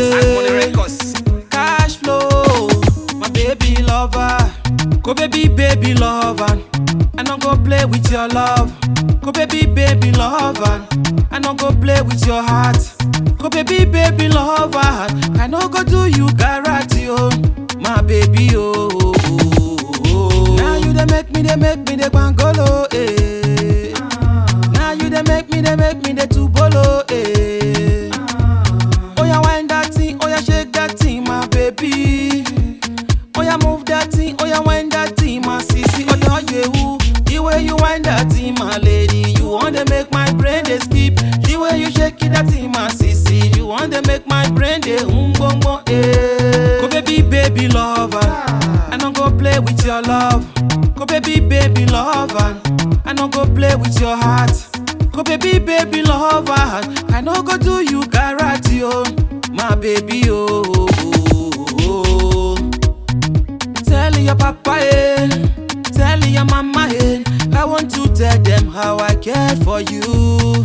Money records. Cash flow, my baby lover. Go baby, baby lover. I don't go play with your love. Go baby, baby lover. I don't go play with your heart. Go baby, baby lover. I no go do you garage, oh, my baby, oh. oh, oh, oh. Now you they make me, they make me, they bangolo, eh. Now you they make me, they make me, they tubolo, eh. Oh yeah, wind that thing, oh yeah, shake that thing, my baby. Oh yeah, move that thing, oh yeah, wind that thing, my sissy. Oh yeah, you, the way you wind that thing, my lady, you want to make my brain they skip. The way you shake it, that thing, my sissy, you want to make my brain they um bum bum eh. Go baby, baby lover, I don't go play with your love. Go baby, baby lover, I don't go play with your heart. Go baby, baby lover, I no go do you garage, oh, my baby, oh. oh, oh, oh. Tell your papa, eh, tell your mama, eh, I want to tell them how I care for you.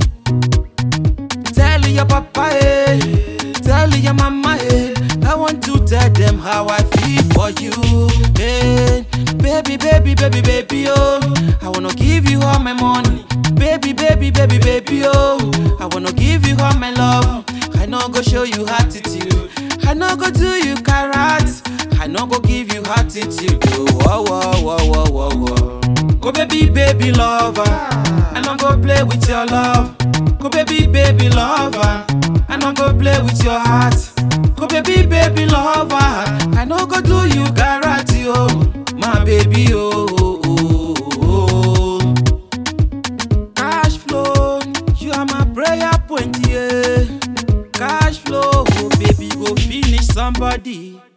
Tell your papa, eh, tell your mama, eh, I want to tell them how I feel for you. Eh, baby, baby, baby, baby, oh, I wanna give you all my money. Baby, baby, baby, baby, oh, I wanna give you all my love. I no go show you attitude. I no go do you carrots. I no go give you attitude. Oh, whoa, whoa, whoa, whoa, whoa, whoa. Go baby, baby lover. I no go play with your love. Go baby, baby lover. I no go play with your heart. Go baby, baby lover. I no go do you garage, oh, my baby, oh. oh, oh, oh. Cash flow, you are my prayer point, yeah. Cash flow, oh baby, go finish somebody.